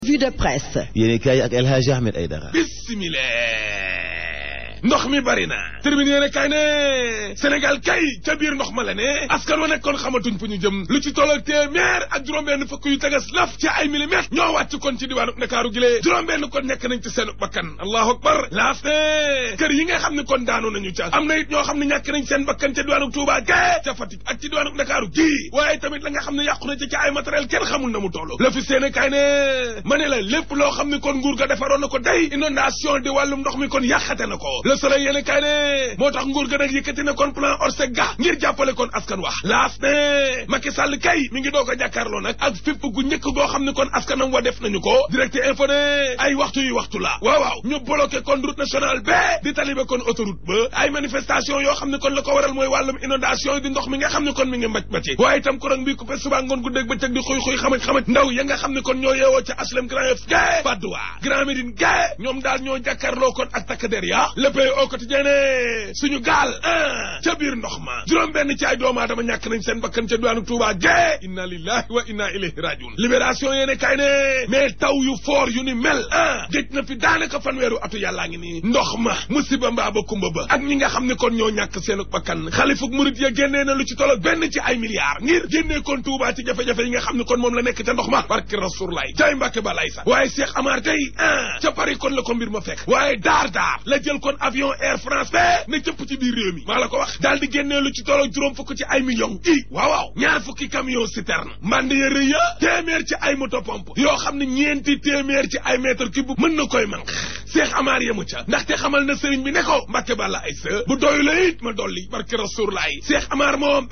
Vue de presse. yéen kaay ak El Hadji Ahmed Aïdara. bismillah ndox mi bari na termine yéene kay ne Sénégal kay ca biir ndox ma la ne askan wa nekkoon xamatuñ fu ñu jëm lu ci tolloog téeméer ak juróom-benn fukk yu tegas laf ci ay millimètres ñoo wàcc kon ci diwaanu Ndakaaru gilee juróom-benn kon nekk nañ ci seen bakkan allahu akbar laas ne kër yi nga xam ne kon daanu nañu ca am na it ñoo xam ne ñàkk nañ seen bakkan ca diwaanu Touba ge ca Fatick ak ci diwaanu Ndakaaru gi waaye tamit la nga xam ne yàqu na ci ca ay matériel kenn xamul na mu toll la fi séene kay ne ma ne la lépp loo xam ne kon nguur ga defaroon na ko day inondation di wàllum ndox mi kon yàqate na ko le soleil yéene kay ne moo tax nguur ga nag yëkkati na kon plan Orsec ga ngir jàppale kon askan wax laas ne Macky Sall kay mi ngi doog a jàkkaarloo nag ak fépp gu njëkk goo xam ne kon askanam wa def nañu ko direct info ne ay waxtu yu waxtu la waaw waaw ñu bloqué kon route nationale ba di talibe kon autoroute ba ay manifestation yoo xam ne kon la ko waral mooy wàllum inondation yi di ndox mi nga xam ne kon mi ngi mbaj baci waaye itam courant bi coupé suba ngoon gu dégg ba teg di xuy xuy xamaj xamaj ndaw ya nga xam ne kon ñoo yeewoo ca HLM Grand Yoff ga Padoua Grand Médine ga ñoom daal ñoo jàkkaarloo kon ak takk der ya le pays au quotidien ne suñu gaal ah ca biir ndox ma juróom benn ci ay doomu aadama ñàkk nañ seen bakkan ca diwaanu Touba ga inna lillahi wa inna ilayhi rajiun libération yéene kay ne mais taw yu foor yu ni mel ah géej na fi daanaka fanweeru atu yàllaa ngi nii ndox ma musiba mbaa ba kumba ba ak ñi nga xam ne kon ñoo ñàkk seen bakkan xalifuk murit ya génnee na lu ci tollo benn ci ay milliards ngir génnee kon Touba ci jafe-jafe yi nga xam ne kon moom la nekk ca ndox ma barki rasulullah jaay mbàkke ba lay sax waaye Cheikh Amar tey ah ca Paris kon la ko mbir ma fekk waaye daar daar la jël kon avion Air France ba ne cëpp ci biir réew mi maa la ko wax daal di génnee lu ci tollo juróom fukk ci ay millions i waaw waaw ñaar fukki camion citerne mande ya rëy ya téeméer ci ay moto pompe yoo xam ne ñeenti téeméer ci ay mètre cube mën na koy manq Cheikh Amar yemu ca ndaxte xamal na sëriñ bi ne ko mbàkke bàlla ay sa bu doyu la it ma dolli barke rasulullah Cheikh Amar moom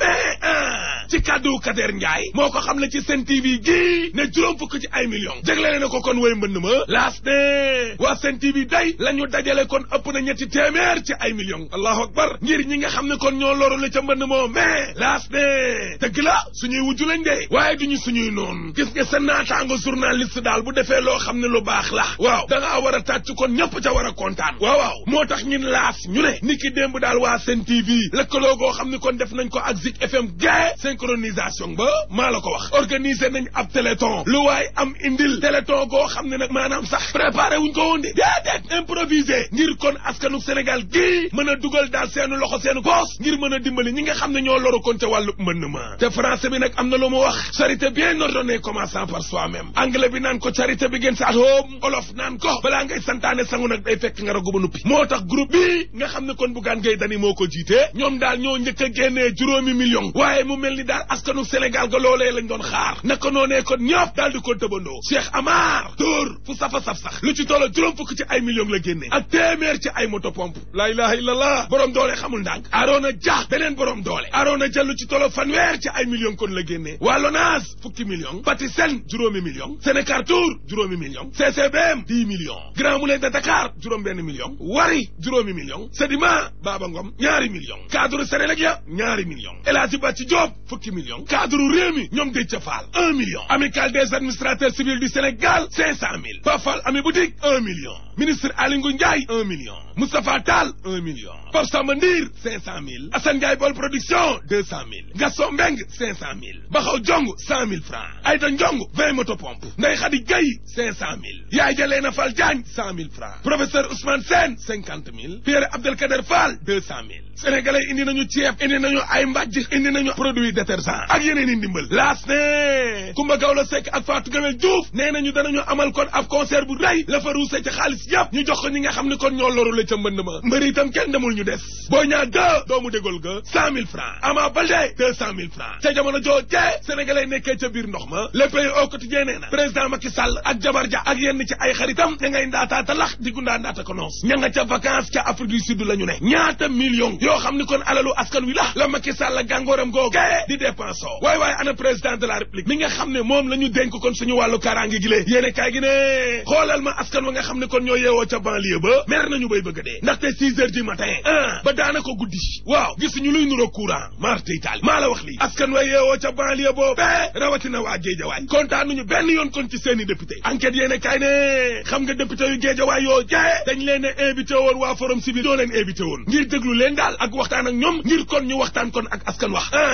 ah ci kàddu Kader Ndiaye moo ko xam ne ci Sen TV gi ne juróom fukk ci ay millions jaglele na ko kon woy mbënd ma laas ne waa Sen TV day la ñu dajale kon ëpp na ñetti téeméer ci ay millions allahu akbar ngir ñi nga xam ne kon ñoo loru la ca mbënd moom mais laas ne dëgg la suñuy wujju lañ de waaye duñu suñuy noonu gis nga sa naataango journaliste daal bu defee loo xam ne lu baax la waaw da ngaa war a tàcc kon ñëpp ca war a kontaan waaw waaw moo tax ñun laas ñu ne ni ki démb daal waa Sen TV lëkkaloo goo xam ne kon def nañ ko ak Zik FM gae synchronisation ba maa la ko wax organiser nañ ab téléthon lu waay am indil téléthon goo xam ne nag maanaam sax préparé wuñ ko woon de déedéet improvisé ngir kon askanu Sénégal gii mën a dugal daal seenu loxo seenu poos ngir mën a dimbali ñi nga xam ne ñoo loru kon ca wàllu mën ma te français bi nag am na lu mu wax charité bien ordonnée commençant par soi-même anglais bi naan ko charité begins at home olof naan ko balaa ngay santaane sangu nag day fekk nga ragu ba nuppi moo tax groupe bi nga xam ne kon Bougane Gueye Dany moo ko jiite ñoom daal ñoo njëkk a génnee juróomi million waaye mu mel ni daal askanu Sénégal ga loolee lañ doon xaar naka noonee kon ñëpp daal di ko tëbandoo Cheikh Amar dóor fu safa saf sax lu ci tolloo juróom fukk ci ay millions la génnee ak téeméer ci ay moto pompe laa ilaha illallah borom doole xamul ndànk Arona Dia beneen borom doole Arona Dia lu ci tolloo fanweer ci ay millions kon la génnee waa Lonase fukki millions Patisen juróomi millions Sénécartour juróomi millions CCBM dix millions Grand Moulin de Dakar juróom benn million Wari juróomi millions Sedima Baba Ngom ñaari millions cadre Sénélec ya ñaari millions El Hadji Bàcci Diop fukki millions cadre Rewmi ñoom Déthié Fall un million Amicale des administrateurs civils du Sénégal cinq cent mille Pafal Ami Boutique un million ministre Aly Ngouille Ndiaye un million Moustapha Tall un million Pape Samba Ndir cinq cent mille Assane Ndiaye Bol Production deux cent mille Gaston Mbengue cinq cent mille Baxaw Jong cent mille francs Aïda Ndiong vingt motopompes Ndeye Khady Gueye cinq cent mille Yaay Jaleena Fall Diagne cent mille francs professeur Ousmane Sène cinquante mille Pierre Abdelkader Fall deux cent mille sénégalais indi nañu ceeb indi nañu ay mbàjj indi nañu produit détergent ak yeneen i ndimbal laas ne Kumba Gawlo Seck ak Fatou Gawel Diouf nee nañu danañu amal kon ab concert bu rëy la fa ruuse ca xaalis yëpp ñu jox ko ñi nga xam ne kon ñoo loru la ca mbënd ma mbëri itam kenn demul ñu des boo ñaa deux doomu dégol ga cent mille francs Ama Baldé deux cent mille francs ca jamono joojee sénégalais nekkee ca biir ndox ma le pays au quotidien nee na président Macky Sall ak jabar ja ak yenn ci ay xaritam ña ngay ndaataata lax di gundaa ndaata ko noos ña nga ca vacances ca Afrique du Sud la ñu ne ñaata millions yoo xam ni kon alalu askan wi la la Macky Sall la gàngooram googe di dépensoo waay waay ana président de la république mi nga xam ne moom la ñu dénk kon suñu wàllu kaaraange gi lée yéene kaay gi ne xoolal ma askan wa nga xam ne kon ñoo yeewoo ca banlieue ba mer nañu bay bëgg a dee ndaxte six heures du matin ah ba daanaka guddi waaw gisuñu luy nuroo courant marte itaali maa la wax lii askan wa yeewoo ca banlieue boo bee rawatina waa géejawaay kontaanuñu benn yoon kon ci seeni député enquête yéene kaay ne xam nga député yu géejawaay yoo jee dañ leen ne invité woon waa forum civil doo leen invité woon ngir déglu leen daal ak waxtaan ak ñoom ngir kon ñu waxtaan kon ak askan wax ah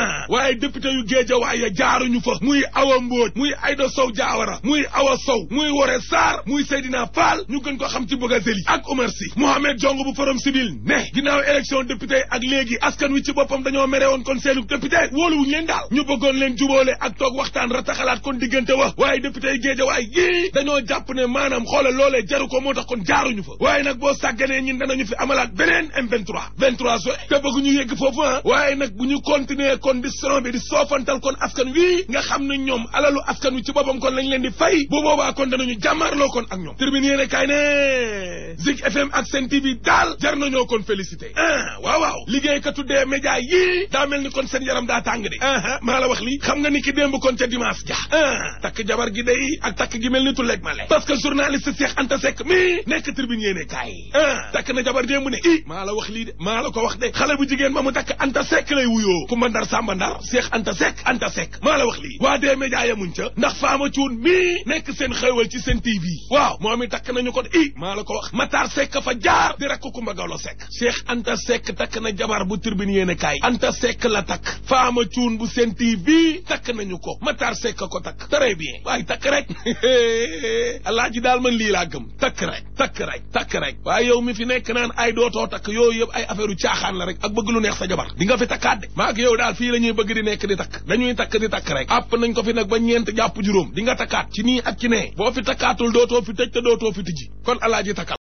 waaye député yu géejawaay ya jaaruñu fa muy Awa Mbóoj muy Aïda Sow Diawara muy Awa Sow muy Woré Sarr muy Seydina Fall ñu gën ko xam ci Bougazelli ak Oumar Sy Mohamed Diongue bu Forum Civil ne ginnaaw élection député ak léegi askan wi ci boppam dañoo mere woon kon seenu député wóoluwuñu leen daal ñu bëggoon leen jubóole ak toog waxtaan rataxalaat kon diggante wa waaye député yi géejawaay yii dañoo jàpp ne maanaam xoolal loolee jaru ko moo tax kon jaaruñu fa waaye nag boo sàgganee ñun danañu fi amalaat beneen M23 23 juin te bëgguñu yegg foofu ah waaye nag bu ñu continuer kon di soron bi di soofantal kon askan wi nga xam ne ñoom alalu askan wi ci boppam kon lañ leen di fay bu boobaa kon danañu jàmmaarloo kon ak ñoom termine yéene kaay ne Zik FM ak Sen TV daal jar nañoo kon félicité ah waaw waaw liggéeykatu dee média yii daa mel ni kon seen yaram daa tàng de ah maa la wax lii xam nga ni ki démb kon ca dimanche ja ah takk jabar gi day ak takk gi mel ni tulleeg ma le parce que journaliste Cheikh Anta Seck mi nekk tribune yéene kaay ah takk na jabar démb ne i maa la wax lii de maa la ko wax de xale bu jigéen ma mu takk Anta Seck lay wuyoo Kumba Ndar Samba Ndar Cheikh Anta Seck Anta Seck maa la wax lii waa dee média yamuñ ca ndax faama cuun mii nekk seen xéewal ci seen TV waaw moom i takk nañu ko de i maa la ko wax Matar Seck fa jaar di rakk Kumba Gawlo Seck Cheikh Anta Seck takk na jabar bu tribune yéene kaay Anta Seck la takk faama cuun bu seen TV takk nañu ko Matar Seck ko takk très bien waaye takk rek alaaji daal man lii laa gëm takk rek takk rek takk rek waaye yow mi fi nekk naan ay dootoo takk yooyu yëpp ay affaire u caaxaan la rek ak bëgg lu neex sa jabar di nga fi takkaat de maa ak yow daal fii la ñuy bëgg di nekk di takk dañuy takk di takk rek àpp nañ ko fi nag ba ñeent jàpp juróom di nga takkaat ci nii ak ci nee boo fi takkaatul dootoo fi tëj te dootoo fi tijji kon alaaji takkal